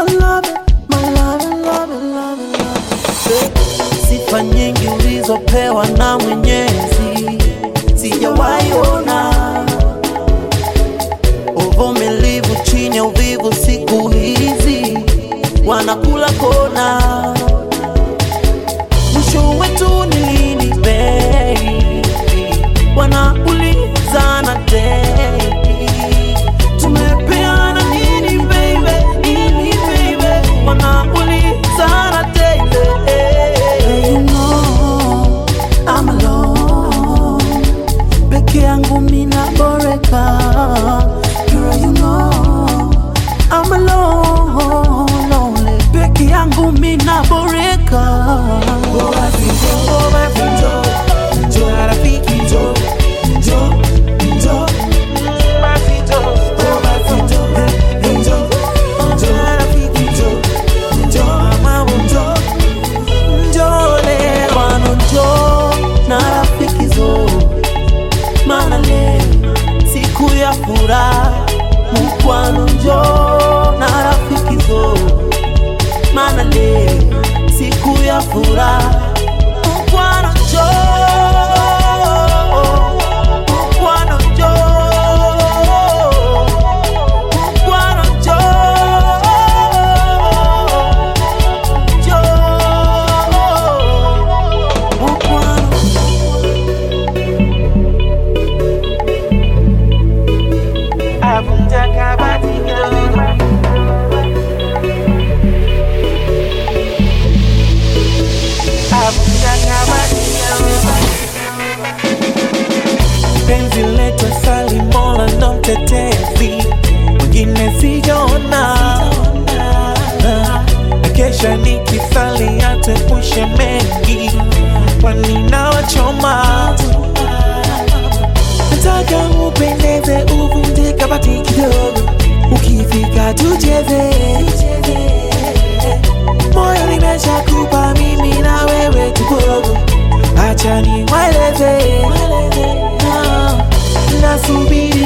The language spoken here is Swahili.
my love, my love, love, love, love. Sifa nyingi ulizopewa na Mwenyezi sijawahi ona, uvumilivu chini ya uvivu, siku hizi wanakula kona. Mwisho wetu ni lini baby? Wanaulizana daily. Tumepeana nini baby? Nini baby? Wanaulizana daily. You know I'm alone. Peke yangu mina boreka. Girl, you know I'm alone, lonely. Peke yangu mina boreka. Mfano njoo na rafiki zo, maana leo siku ya furaha. Mkwano njoo na rafiki zo, maana leo siku ya furaha. Mkwano njoo, mkwano njoo, mkwano njoo, njoo, mkwano Avunja kabati kidogo Avunja kabati kidogo penzi letu sali mola ndo mtetezi mwingine sijaona Na kesha nikisali atuepushe mengi kwani nawachoma nataka upendeze uvunje kabati kidogo ukifika tucheze moyo nimeshakupa mimi na wewe tupogo acha niwaeleze Ah, nasubiri